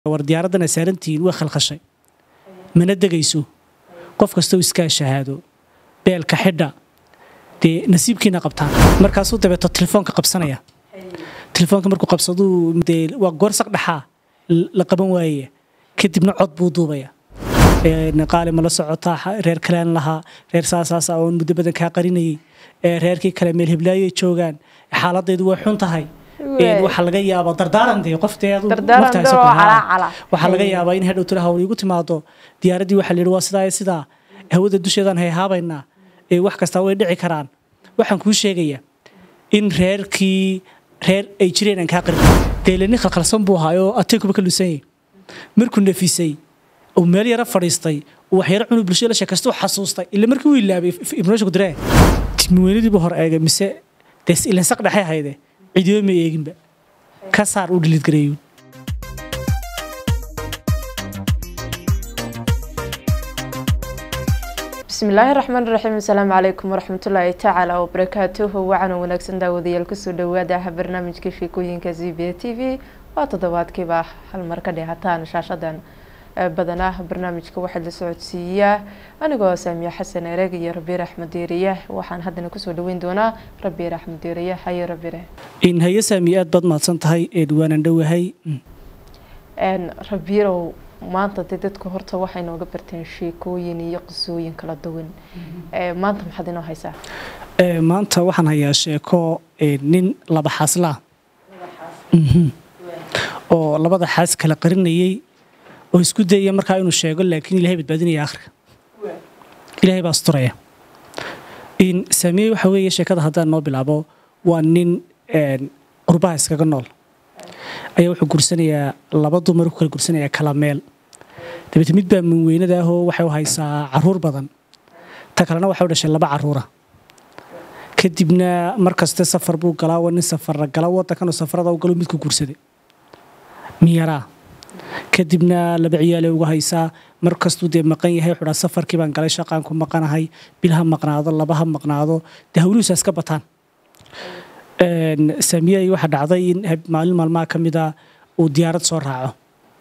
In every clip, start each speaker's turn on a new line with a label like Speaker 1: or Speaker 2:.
Speaker 1: war diyaaraddan ay saarantihiin waa khalkhashay mana degayso qof kastoo iskaa shahaado beelka xidha dee nasiibkiina qabtaan markaasuu dabeeto telefoonka qabsanaya telefoonka markuu qabsaduu dee waa goor saq dhaxaa la qaban waayaya kadibna cod buu duubaya qaali ma la socotaa reer kaleen lahaa reer saasaasa oon muddo badan kaa qarinayay reerkii kale meel hiblaayoy joogaan xaaladaydu way xun tahay waxaa laga yaabaa dardaaran dee qofteedu waxaa laga yaabaa in hadhow tira hawl iigu timaado diyaaraddii waxaa layidhi waa sidaa sidaa hawada dusheedaan hayhaabaynaa wax kastaa way dhici karaan waxaan kuu sheegayaa in reerkii reer ay jireen aan kaa qarin deele nin khalkhalsan buu ahaa oo ataykuba ka luusanyay markuu nafisay uu meel yara fadhiistay uu waxyaro cunug bulshada la sheekaystuu xasuustay ila markii uu ilaabay ibnooshaku diree timweynadiibuu hor eegay mise dee ilan saq dhexay hayde cidiyo ma eeginba ka saar uu dhiliid gareeyuun
Speaker 2: bismillaahi raxmaan raxiim asalaamu calaykum waraxmatullaahi tacaala wabarakaatuhu wacan wanaagsan daawadayaal kusoo dhawaadaha barnaamijka sheekooyinka z b t v waa toddobaadkiiba hal mar ka dheehataan shaashadan badanaa barnaamijka waxaa la socodsiiyaa anigoo saamiya xasan ereg iyo rabiir axmed deeriye waxaan haddana kusoo dhaweyn doonaa rabiir axmed deeriye haye rabire
Speaker 1: in haye saamiye aad baad mahadsan tahay ee dhawaanan dhowahay
Speaker 2: rabiirow maanta dee dadku horta waxay nooga barteen sheekooyin iyo qisooyin kala duwan maanta maxaad inoo haysaa
Speaker 1: maanta waxaan hayaa sheeko nin laba xaaslaa oo labada xaas kala qarinayay oo isku dayaya markaa inuu sheego laakiin ilahay badbaadinaya akhriga ilahay baa asturaya saamiye waxa weeye sheekada haddaan noo bilaabo waa nin qurbaha iskaga nool ayaa wuxuu gursanayaa laba dumar ku kala gursanayaa kala meel dabeete mid baa minweynada ahoo waxay u haysaa caruur badan ta kalena waxay u dhashay laba caruura kadibna mar kaste safar buu galaa waa nin safarra gala waddankanoo safarada u galo midku guursaday miyaraa kadibna laba ciyaale uga haysaa mar kastuu dee maqan yahay wuxuu dhaa safarkii baan galay shaqaan ku maqanahay bil ha maqnaado laba ha maqnaado dee hawlihiisa iska bataan saamiyey waxaa dhacday in maalin maalmaha ka mida uu diyaarad soo raaco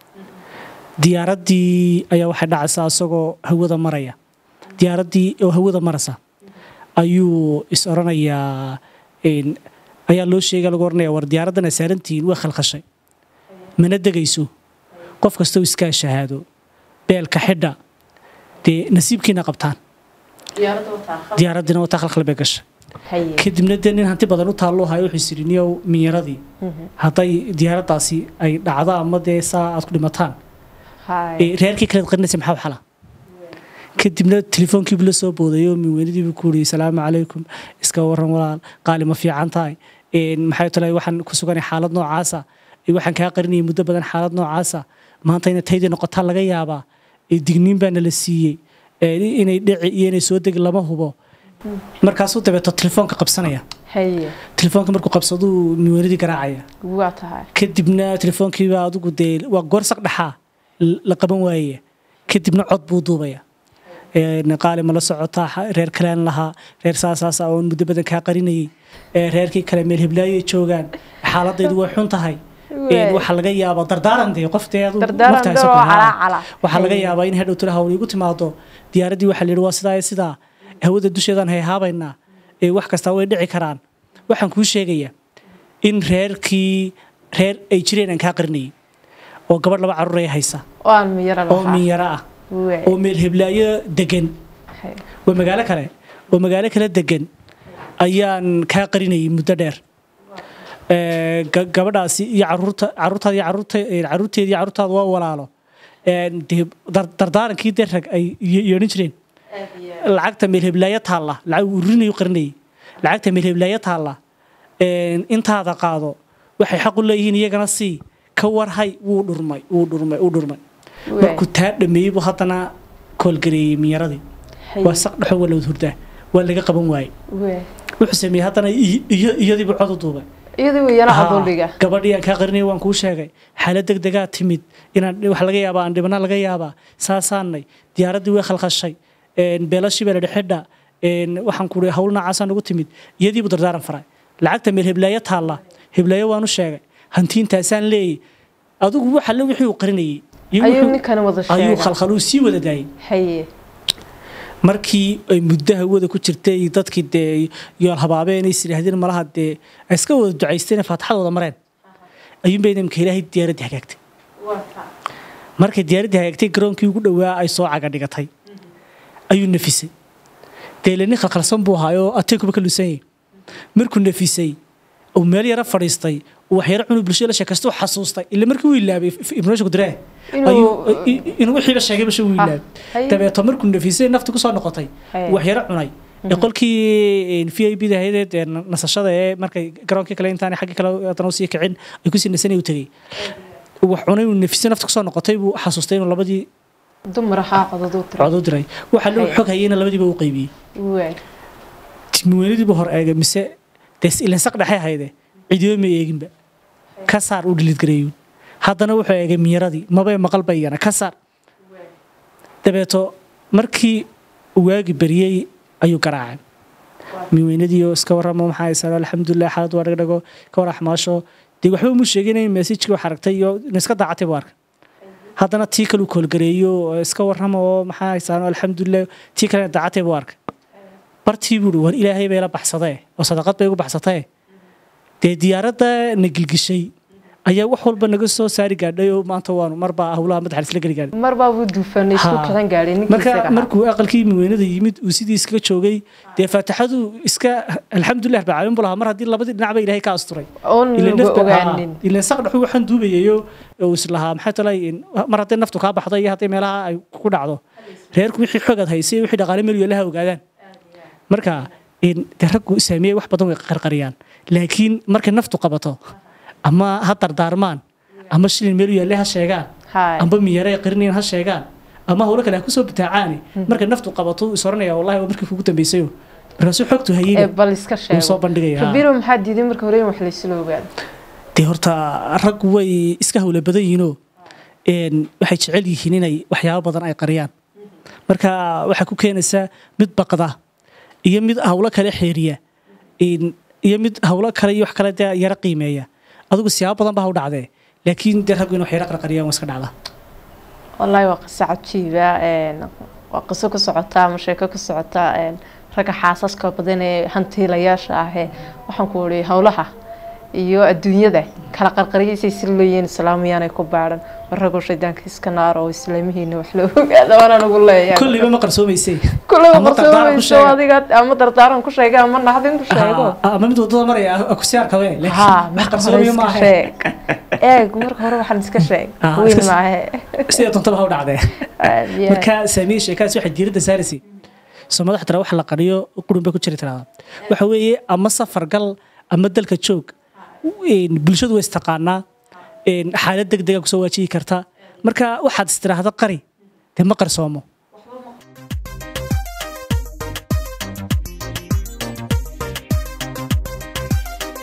Speaker 1: diyaaraddii ayaa waxay dhacaysaa isagoo hawada maraya diyaaraddii oo hawada maraysa ayuu is oranayaa ayaa loo sheega lagu oranaya war diyaaraddan ay saarantihiin waa khalkhashay mana degayso qof kastoo iskaa shahaado beelka xidha dee nasiibkiina qabtaan diyaaraddina wataa khalkhal bay gashay kadibna dee nin hanti badan u taalloo hayo wuxuu isiri niyow minyaradii hadday diyaaraddaasi ay dhacdo ama dee saa aad ku dhimataan reerkii kaleed qarinaysa maxaa xala kadibna telefoonkiibu la soo boodayoo minweynadiibu ku yidhi salaamu calaykum iska waran walaal qaali ma fiican tahay maxay tale waxaan ku suganay xaalad noocaasa waxaan kaa qarinayay muddo badan xaalad noocaasa maanta ina taydii noqotaa laga yaabaa digniin baana la siiyey inay dhici iyo inay soo degi lama hubo markaasuu dabeeto telefoonka qabsanaya telefoonka markuu qabsaduu minweynadii garaacaya kadibna telefoonkiiba adigu dee waa goor saq dhaxaa la qaban waayaya kadibna cod buu duubaya qaali ma la socotaa reer kaleen lahaa reer saasaasa oon muddo badan kaa qarinayay reerkii kale meel hiblaayoy joogaan xaaladaydu way xun tahay waxaa laga yaabaa dardaaran dee qofteedu waxaa laga yaabaa in hadhow tira hawl iigu timaado diyaaraddii waxaa layidhi waa sidaa sidaa hawada dusheedaan hayhaabaynaa wax kastaa way dhici karaan waxaan kuu sheegayaa in reerkii reer ay jireen aan kaa qarinayay oo gabadh laba caruur ay haysa oo minyaro ah oo meel hiblaayo degan waa magaalo kale oo magaalo kale degan ayaan kaa qarinayay muddo dheer gabadhaasi iyo caruurtaada iyo caruurteeda iyo caruurtaada waa walaalo dee dardaarankii dee rag ay yeedhan jireen lacagta meel hiblaayo taalla lacag urinayu qarinayay lacagta meel hiblaayo taalla intaada qaado waxay xaq u leeyihiin iyagana sii ka warhay wuu dhurmay wuu dhurmay wuu dhurmay markuu taa dhameeyey buu haddana koolgareeyey minyaradii waa saq dhexo waa lawad hurdaa waa laga qaban waayey wuxuu sameeyey haddana iyadiibu cod u duubay gabadhii aan kaa qarinaya waan kuu sheegay xaalad deg degaa timid inaan wax laga yaabaa aan dhibana laga yaabaa saasaanay diyaaraddii way khalkhashay beelashii baa la dhexidha waxaan ku ii hawl noocaasaan ugu timid iyadiibu dardaaran faray lacagta meel hiblaayo taalla hiblaayo waanu sheegay hantiintaasaan leeyay adigu waxa le wixii uu qarinayay iyo
Speaker 2: ayuu
Speaker 1: wuxuu-
Speaker 2: ninkana wada
Speaker 1: ayuu
Speaker 2: sheegay
Speaker 1: khalkhaluu sii wada daayay
Speaker 2: haye
Speaker 1: markii ay muddo hawada ku jirtay dadkii dee yool habaabeen is yidhaahdeen malaha dee ay iska wada ducaysteen faataxada wada mareen ayuunbay nimka ilaahay diyaaraddii hagaagtay markay diyaaraddii hagaagtay garoonkii ugu dhowaa ay soo caga dhigatay ayuu nafisay dee ile nin khalkhalsan buu ahaayoo ateekuba ka luusan yahay markuu nafisay uu meel yara fadhiistay uu waxyaro cunug bulshada la sheekaysta uu xasuustay ila markii uu ilaabay ibnoosha kudiree
Speaker 2: Inuu-
Speaker 1: inuu wixii la sheegay basha uu
Speaker 2: Ah,
Speaker 1: ilaabay
Speaker 2: haye.
Speaker 1: dabeeto markuu nafisay nafti kusoo noqotay
Speaker 2: Haye.
Speaker 1: waxyaro cunay ee qolkii v i b da ahayd ee nasashada ee markay garoonkii kale intaan xaggii kale haddana usii kicin ay kusii nasanay u tegey wax cunay uu nafisay nafti kusoo noqotay buu xasuustay inuu labadii
Speaker 2: dumar ahaa codaduu tira
Speaker 1: cod u diray waxa loo
Speaker 2: Haye.
Speaker 1: xog hayeyna labadiiba u qaybiyey
Speaker 2: waay
Speaker 1: timiweynadiiba hor eegay mise dee ilansaq dhexe hayde cidiyo ma eeginba ka saar u dhiliidgareeyuun haddana wuxuu eegay miyaradii mabay maqalba iyana ka saar dabeeto markii uu waagi beriyey ayuu garaacay miweynadiioo iska warramo maxaa haysaa alxamdulilah xaalad waa dhagdhago ka war axmaasho dee waxba mu sheegin in meesajkii wax aragtay iyo in iska daacatay buu arkay haddana tii kaleu koolgareeyo oo iska warramo oo maxaa haysaan alxamdulilah tii kalena daacatay buu arkay bartii buuri war ilaahay bay la baxsadee oo sadaqad bay ugu baxsatee dee diyaaradda na gilgishay ayaa wax walba naga soo saari gaadhay oo maanta waanu marbaa howlaha madaxa isla geli gaadhay
Speaker 2: mar baa buu duufanay isku
Speaker 1: Ha.
Speaker 2: kican gaadhay ninkii
Speaker 1: marka
Speaker 2: isaga ahaa.
Speaker 1: markuu aqalkii miweynada yimid uu sidii iskaga joogay dee faataxadu iska alxamdulilah rabbil caalamiin buu lahaa mar haddii labadii dhinac ba ilaahay ka asturay
Speaker 2: oon
Speaker 1: Ileen
Speaker 2: lagu
Speaker 1: nafta-
Speaker 2: ogaanin
Speaker 1: haa, ileen saq dhexu waxaan duubayayo uu islahaa maxay talay in- mar hadday naftu kaa baxdo iyo hadday meelaha ay ku dhacdo reerku wixii xogaad haysay wixii dhaqaale meel yoolaha ogaadaan marka in dee raggu saameeyey wax badan way qarqariyaan laakiin markay naftu qabato ama ha dardaarmaan ama shilin meel yaalle ha sheegaan
Speaker 2: Haay.
Speaker 1: amba miyare qarinayn ha sheegaan ama howlo kale ha kusoo bitaacaani markay naftu qabato wuu is oranaya wallahi waa markii kugu dambaysayo markaasuu xogtu
Speaker 2: ee
Speaker 1: hayeyba
Speaker 2: bal iska
Speaker 1: wuu soo
Speaker 2: sheego
Speaker 1: bandhigaya
Speaker 2: rabiro maxaa diiday marka hore in wax laysla ogaado
Speaker 1: dee horta raggu way iska hawla badan yihiinoo een, waxay jecel yihiin inay waxyaabo badan ay qariyaan marka waxaa ku keenaysaa mid baqda iyo mid hawlo kale xeeriya een, iyo mid hawlo kale iyo wax kale dee yara qiimeeya adigu siyaabo badan baa ha u dhacdee laakiin dee raggu in wax yara qarqariyaan waa iska dhacda
Speaker 2: wallaahi waa qiso cajiiba een, waa qiso ku socotaa ama sheeko ku socotaa een, ragga xaasaska badan ee hantiilayaasha ah ee waxaan ku uri howlaha iyo adduunyada kala qarqariyaysay si leeyihiin islaamiyaanay ku baadhan raggu shaydaanka iska naar oo islaamihiina wax la ogaada waana lagu leeyahay
Speaker 1: kolliba ma qarsoomaysay
Speaker 2: kulaba
Speaker 1: ama dardaaran ku
Speaker 2: qarsoomayso
Speaker 1: sheega.
Speaker 2: adiga ama dardaaran ku sheega ama naxdin ku sheego
Speaker 1: Ah, ama mid wadada maraya akusiyaarkabe
Speaker 2: ها
Speaker 1: laakiin wax
Speaker 2: marka hore
Speaker 1: qarsoomayo
Speaker 2: iska
Speaker 1: maaha
Speaker 2: sheeg eeg marka hore waxaan iska sheeg
Speaker 1: Ah,
Speaker 2: weyn
Speaker 1: iska-
Speaker 2: maahe
Speaker 1: sida doontaba ha u dhacdee
Speaker 2: Yeah.
Speaker 1: marka saamiye sheekaas waxay diiradda saaraysay soo madax tira wax la qariyo qurun bay ku jiri tiraada waxa weeye ama safar gal ama dalka joog een, bulshadu way istaqaanaa een, xaalad deg dega kusoo waajihi karta marka waxaad istiraahda qari dee ma qarsoomo